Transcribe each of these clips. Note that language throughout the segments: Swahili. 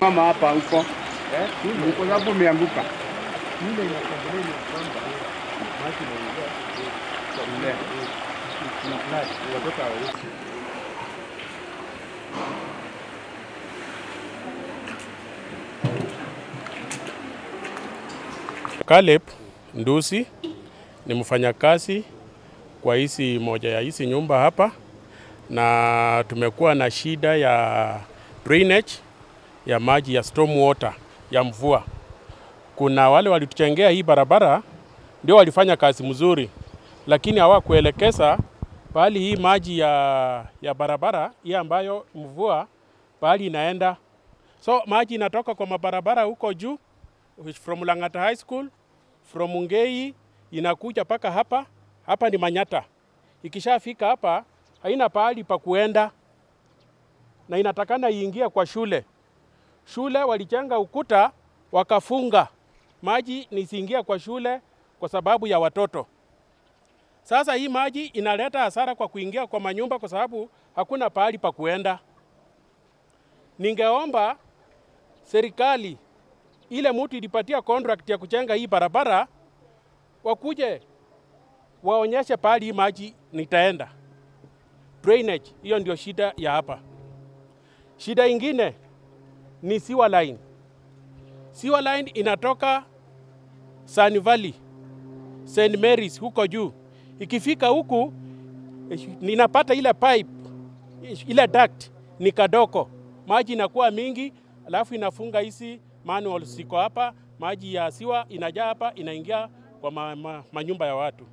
Mama hapa huko eh, kwa sababu umeanguka Ile inakomboleni kwamba maji inaingia kwa mlea. Kuna flash, watoto hawawezi. Caleb Ndusi ni mfanyakazi kwa hizi moja ya hizi nyumba hapa, na tumekuwa na shida ya drainage ya maji ya storm water ya mvua. Kuna wale walituchengea hii barabara ndio walifanya kazi mzuri, lakini hawakuelekeza pahali hii maji ya, ya barabara hii ambayo mvua pahali inaenda, so maji inatoka kwa mabarabara huko juu which from Lang'ata High School from Ngei inakuja mpaka hapa. Hapa ni Manyata. Ikishafika hapa haina pahali pa kuenda, na inatakana iingie kwa shule. Shule walichenga ukuta wakafunga maji nisiingia kwa shule kwa sababu ya watoto. Sasa hii maji inaleta hasara kwa kuingia kwa manyumba kwa sababu hakuna pahali pa kuenda. Ningeomba serikali ile mtu ilipatia contract ya kujenga hii barabara wakuje waonyeshe pahali hii maji nitaenda. Drainage, hiyo ndio shida ya hapa. Shida ingine ni sewer line. Sewer line inatoka Sun Valley, St Mary's huko juu. Ikifika huku ninapata ile pipe, ile duct ni kadoko, maji inakuwa mingi, alafu inafunga hizi manual ziko hapa, maji ya siwa inajaa hapa, inaingia kwa ma, ma, manyumba ya watu.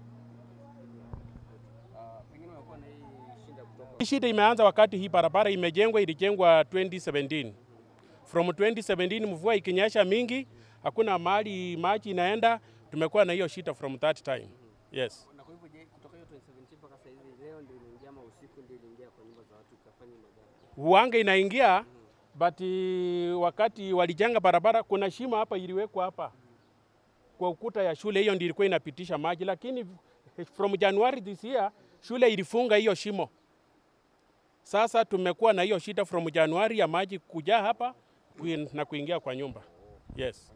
Hii shida imeanza wakati hii barabara imejengwa, ilijengwa 2017. From 2017 mvua ikinyesha mingi, hakuna mahali maji inaenda, tumekuwa na hiyo shida from that time. Yes. Na kwa hivyo je, kutoka hiyo 2017 mpaka sasa hivi leo ndio inaingia ama usiku ndio iliingia kwa nyumba za watu ikafanya madhara? Uwanga inaingia but uh, wakati walijenga barabara kuna shimo hapa iliwekwa hapa kwa ukuta ya shule, hiyo ndio ilikuwa inapitisha maji, lakini from January this year shule ilifunga hiyo shimo. Sasa tumekuwa na hiyo shida from Januari ya maji kujaa hapa kuin- na kuingia kwa nyumba. Yes.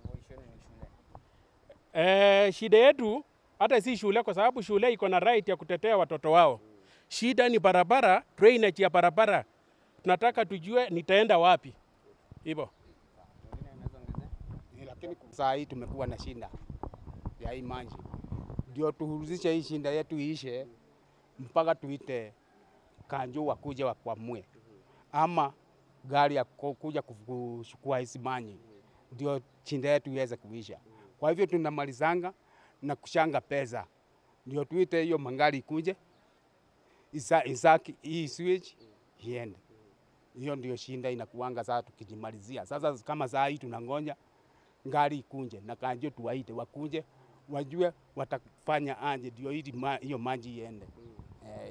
Eh, shida yetu hata si shule, kwa sababu shule iko na right ya kutetea watoto wao. Shida ni barabara, drainage ya barabara. Tunataka tujue nitaenda wapi. Hivyo. lakini saa hii tumekuwa na shinda ya hii maji, ndio tuhuruzishe hii shinda yetu iishe, mpaka tuite kanjo wakuje wakwamue, ama gari ya ku- kuja kuchukua hizi maji, ndio shinda yetu iweze kuisha. Kwa hivyo tunamalizanga na kushanga pesa, ndio tuite hiyo mangari ikuje isa, isaki hii switch iende. Hiyo ndio shinda inakuanga sasa tukijimalizia. Sasa kama saa hii tunangoja ngari ikunje na kanjo tuwaite wakuje wajue watafanya anje ndio ili ma, hiyo maji iende. Eh,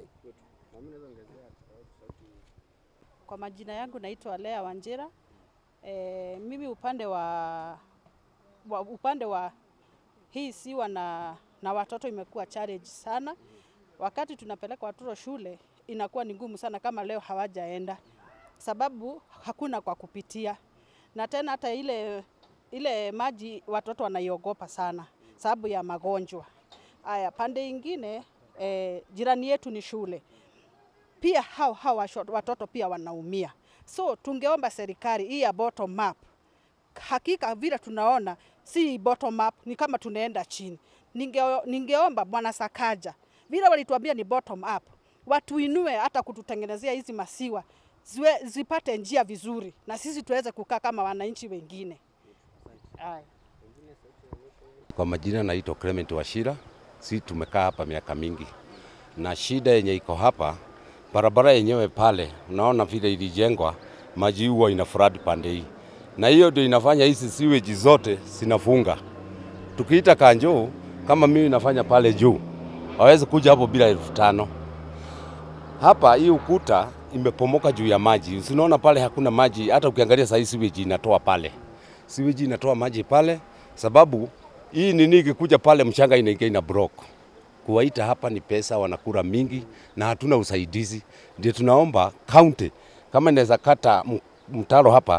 Kwa majina yangu naitwa Lea Wanjira. E, mimi upande wa, wa upande wa hii siwa na, na watoto imekuwa challenge sana. Wakati tunapeleka watoto shule inakuwa ni ngumu sana kama leo hawajaenda, sababu hakuna kwa kupitia, na tena hata ile ile maji watoto wanaiogopa sana sababu ya magonjwa haya. Pande ingine e, jirani yetu ni shule pia hao hao washo- watoto pia wanaumia. So tungeomba serikali hii ya bottom up, hakika vile tunaona si bottom up, ni kama tunaenda chini. Ninge, ningeomba bwana Sakaja vile walituambia ni bottom up, watuinue hata kututengenezea hizi masiwa ziwe, zipate njia vizuri na sisi tuweze kukaa kama wananchi wengine. Aya. Kwa majina naitwa Clement Washira. Si tumekaa hapa miaka mingi, na shida yenye iko hapa, barabara yenyewe pale, unaona vile ilijengwa, maji huwa ina flood pande hii, na hiyo ndio inafanya hizi sewage zote zinafunga. Tukiita kanjo, kama mimi nafanya pale juu, hawezi kuja hapo bila elfu tano. Hapa hii ukuta imepomoka juu ya maji, usinaona pale hakuna maji. Hata ukiangalia saa hii sewage inatoa pale, sewage inatoa maji pale, sababu hii nini ikikuja pale mchanga inaingia ina block. Kuwaita hapa ni pesa, wanakura mingi na hatuna usaidizi. Ndio tunaomba county kama inaweza kata m- mtaro hapa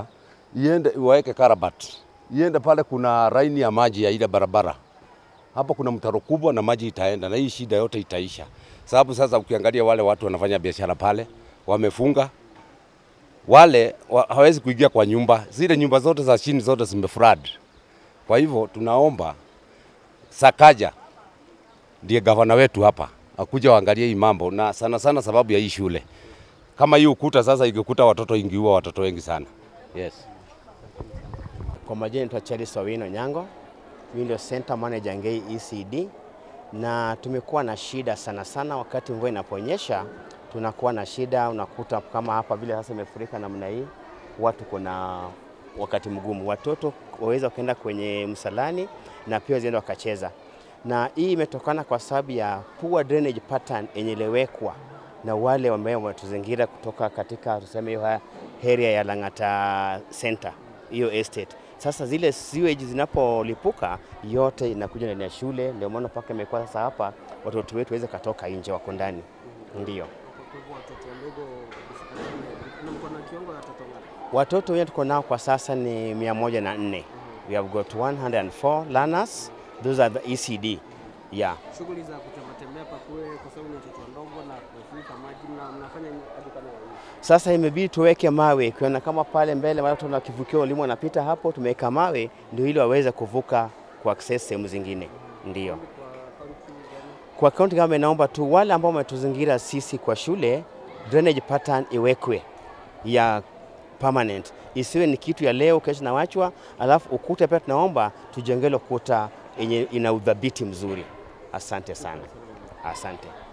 iende waweke karabat, iende pale, kuna raini ya maji ya ile barabara hapo, kuna mtaro kubwa na maji itaenda na hii shida yote itaisha, sababu sasa ukiangalia wale watu wanafanya biashara pale wamefunga wale wa, hawezi kuingia kwa nyumba, zile nyumba zote za chini zote zimeflood. Kwa hivyo tunaomba Sakaja ndiye gavana wetu hapa akuja waangalie hii mambo, na sana sana sababu ya hii shule. Kama hii ukuta sasa ingekuta watoto, ingiua watoto wengi sana. Yes. Kwa majina naitwa Charles Owino Nyango, mimi ndio center manager Ngei ECD, na tumekuwa na shida sana sana wakati mvua inaponyesha, tunakuwa na shida. Unakuta kama hapa vile sasa imefurika namna hii, watu kuna wakati mgumu, watoto waweza kuenda kwenye msalani na pia wazienda wakacheza, na hii imetokana kwa sababu ya poor drainage pattern yenye ilewekwa na wale ambao wametuzingira kutoka katika tuseme hiyo area ya Lang'ata Center hiyo estate. Sasa zile sewage zinapolipuka yote inakuja ndani ya shule, ndio maana mpaka imekuwa sasa hapa watoto wetu waweze katoka nje, wako ndani. Ndio Kwa hivyo watoto wadogo kuna mko na kiwango ya watoto ngapi? watoto wenye tuko nao kwa sasa ni mia moja na nne. We have got 104 learners. Those are the ECD. Yeah. Shughuli za kutembea tembea hapa kule, kwa sababu ni watoto wadogo na kufika maji, na mnafanya nini hadi kama hivi? Sasa imebidi tuweke mawe, ukiona kama pale mbele watu na kivukio walimu wanapita hapo, tumeweka mawe ndio ili waweze kuvuka ku access sehemu zingine. Ndio kwa kaunti kama inaomba tu wale ambao wametuzingira sisi kwa shule, drainage pattern iwekwe ya permanent, isiwe ni kitu ya leo kesho nawachwa, alafu ukuta pia tunaomba tujengele ukuta yenye ina udhabiti mzuri. Asante sana, asante.